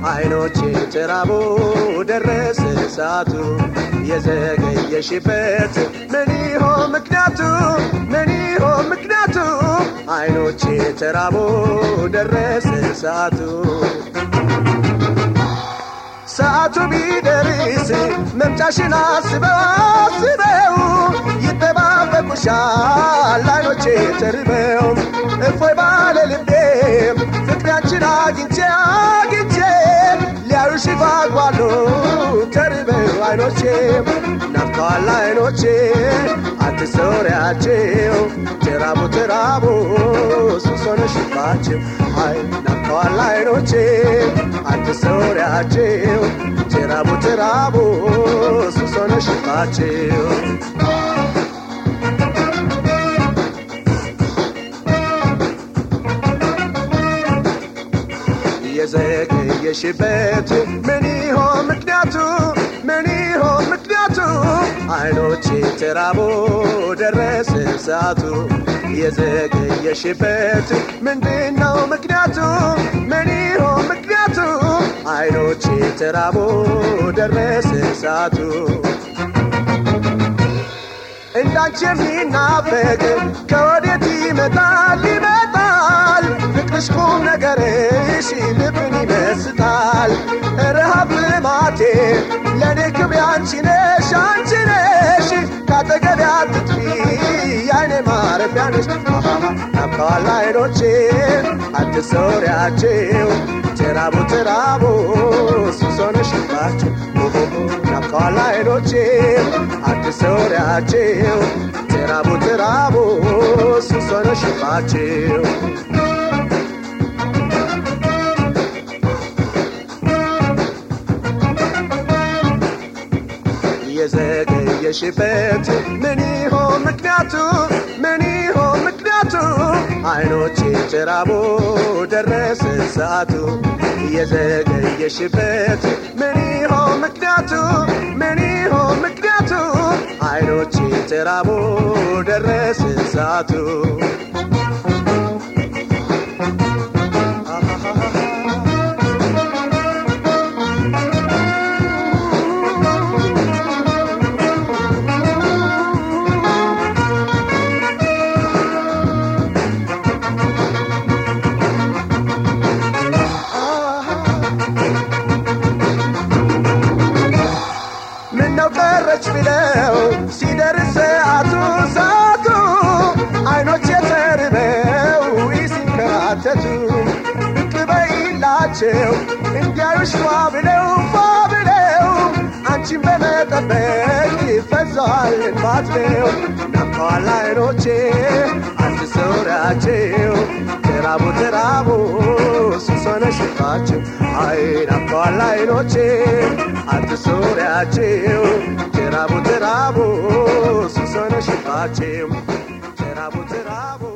አይኖቼ ተራቦ ደረሰ ሰዓቱ የዘገየሽበት ምን ይሆን ምክንያቱ ምን ይሆን ምክንያቱ አይኖቼ ተራቦ ደረሰ ሰዓቱ ሰዓቱ ቢደርስ መምጫሽን አስበው አስበው ይጠባበቁሻል አይኖቼ ተርበው እፎይ ባለ ልቤ ፍቅሪያችን አግኝቼ አግኝቼ ሊያዩሽ ጓጓሉ ተርበው አይኖቼ ናፍቀዋል አይኖቼ አትሰውሪያቸው ተራቡ ተራቡ ሱስ ሆነሽባቸው አይ ናፍቀዋል አይኖቼ አትሰውሪያቸው ተራቡ ተራቡ ሱስ ሆነሽባቸው የዘገየሽበት ምን ይሆን ምክንያቱ ምን ይሆን ምክንያቱ አይኖቼ ተራቦ ደረሰ ሰዓቱ የዘገየሽበት ምንድነው ምክንያቱ ምን ይሆን ምክንያቱ አይኖቼ ተራቦ ደረሰ ሰዓቱ እንዳንቺ የሚናፈቅ ከወዴት ይመጣል ይመጣል ፍቅርሽ ቁም ነገርሽ ልብን ይመስጣል ረሃብ ልማቴ ለእኔ ክብሬ አንቺ ነሽ አንቺ ነሽ ካጠገቤ አትጥፊ የአይኔ ማረፊያ ነሽ ናፍቀዋል አይኖቼ አትሰውሪያቸው ተራቡ ተራቡ ሱስ ሆነሽባቸው ናፍቀዋል አይኖቼ አትሰውሪያቸው ተራቡ ተራቡ ሱስ ሆነሽባቸው የዘገየሽበት ምን ይሆን ምክንያቱ ምን ይሆን ምክንያቱ አይኖቼ ተራቦ ደረሰ ሰዓቱ የዘገየሽበት ምን ይሆን ምክንያቱ ምን ይሆን ምክንያቱ አይኖቼ ተራቦ ደረሰ ሰዓቱ ምነው ቀረች ብለው ሲደርስ ሰዓቱ ሰዓቱ አይኖች የተርበው ሲንከራተቱ ብቅ በይላቸው እንዲያዩሽ ፏ ብለው ፏ ብለው አንቺን በመጠበቅ ይፈዛል እንባትለው ናፍቀዋል አይኖቼ አትሰውሪያቸው ተራቡ ተራቡ ሱስ ሆነሽባቸው አይ ናፍቀዋል አይኖቼ አትሰውሪያቸው ተራቡ ተራቡ ሱስ ሆነሽባቸው ተራቡ ተራቡ